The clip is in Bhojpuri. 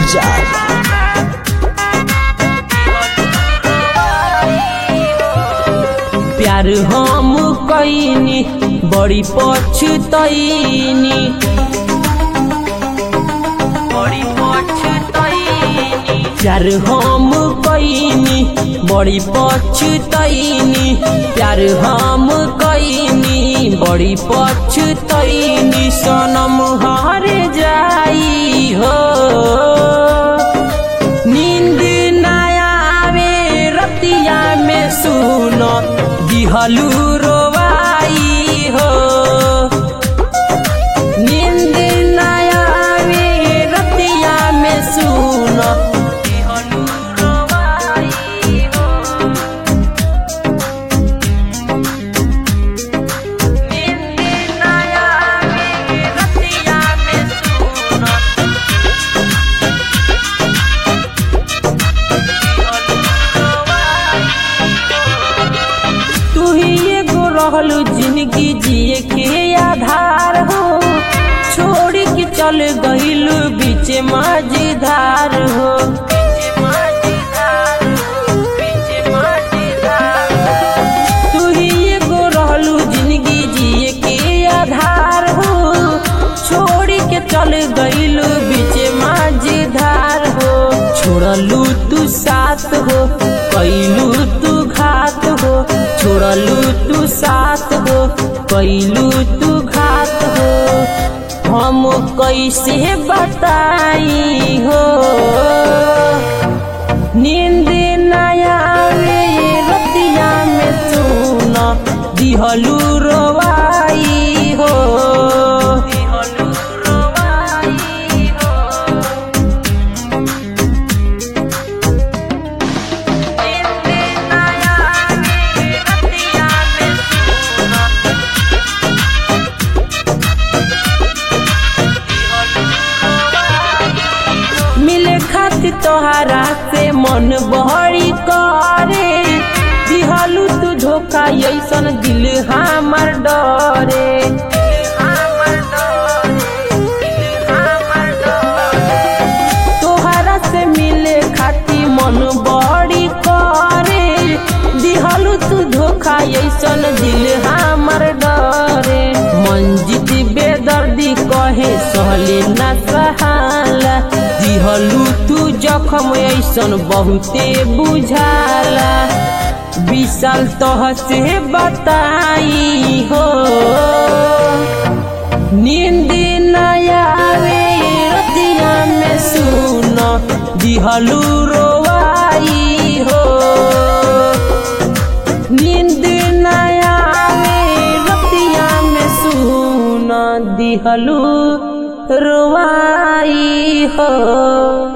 बाजार प्यार हम कैनी बड़ी पछतैनी बड़ी पछतैनी प्यार हम कैनी बड़ी पछतैनी प्यार हम कैनी बड़ी पछतैनी सनम हार जाई हो नींद ना आवे रतिया में सुनो दिहलू रोवाई हो नींद ना आवे रतिया में सुनो दिहलू रोवाई हो नींद ना आवे रतिया में सुनो तू ही एगो रहलू जिंदगी जिए के आधार हो छोड़ के चल गहिलू बीच माझधार हो तू ही एगो रहलू जिंदगी जिए के आधार हो छोड़ के चल गइलू बीच माझधार हो छोड़लू तू साथ हो कैलू तू घात हो छोड़लू तू साथ हो कैलू तू घात हो हम कैसे बताई हो नींद नया रतिया में सुन दिहलू रोवाई हो दिहलू रोवाई हो मिले खातिर तोहरा से मन बहरी करे दिहलू तू धोखा ऐसन दिल हमर डरे तोहरा से मिले खातिर मन बड़ी करे दिहलू तू धोखा ऐसन दिल हमर डरे मंजित बेदर्दी कहे सहले ना सहाला दिहलू तू जखम ऐसन बहुते बुझाला विशाल तह से बताई हो नींद नया रतिया में सुन दिहलू रोवाई हो नींद नया रतिया में सुन दिहलू रोवाई हो